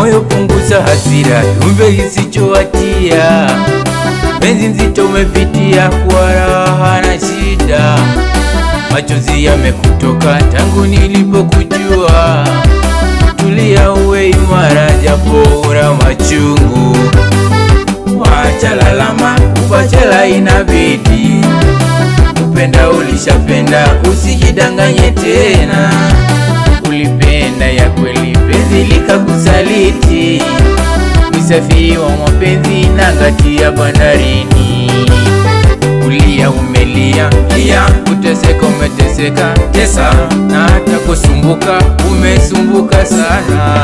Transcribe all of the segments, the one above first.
moyo punguza hasira, kiumbe kisichowatia penzi nzito umepitia kwa raha na shida, machozi yamekutoka tangu nilipokujua. Tulia uwe imara, japo una machungu, wacha lalama, kupachela inabidi kupenda ulishapenda, usijidanganye tena. Ulipenda ya kweli, penzi likakusaliti. Msafiri wa mapenzi na ngati ya bandarini. Ulia umelia lia, kuteseka umeteseka tesa, na hata kusumbuka umesumbuka sana.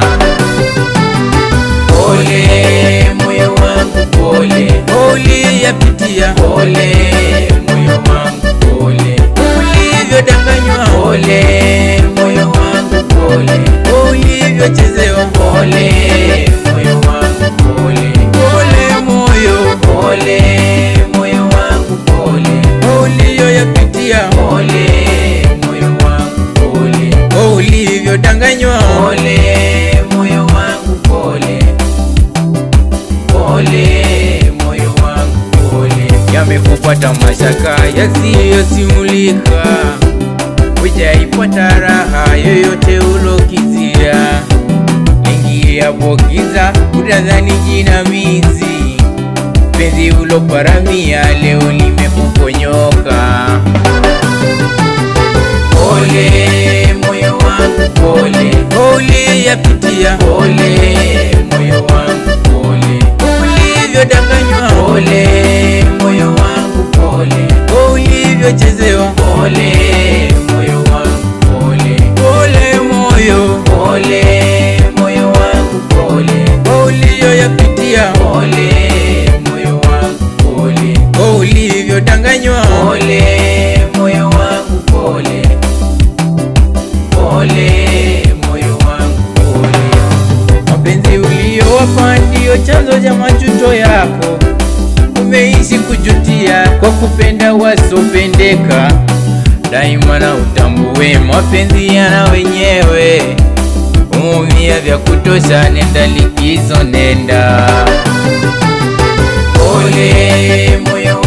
Pole moyo wangu, pole uliyapitia, pole moyo wangu, pole ulivyodanganywa, pole moyo wangu, pole ulivyochezewa, pole moyo wangu, pole pole moyo, pole moyo wangu, pole uliyoyapitia, pole moyo wangu, pole ulivyodanganywa, pole moyo wangu, pole pole moyo wangu pole, yamekupata mashaka yasiyosimulika, hujaipata raha yoyote ulokizia. Ingiapo giza utadhani jinamizi, penzi uloparamia leo limekuponyoka. Pole moyo wangu pole, pole yapitia, pole moyo wangu pole, ulivyodanganywa, pole moyo wangu pole, ulivyochezewa, pole moyo wangu pole, pole moyo, pole moyo wangu pole, uliyoyapitia, pole moyo wangu pole, ulivyodanganywa, pole moyo wangu pole pole moyo wangu pole. Mapenzi uliyowapa ndiyo chanzo cha majuto yako, umeishi kujutia kwa kupenda wasopendeka. Daima na utambue mapenzi yana wenyewe, umumia vya kutosha, nenda likizo, nenda pole moyo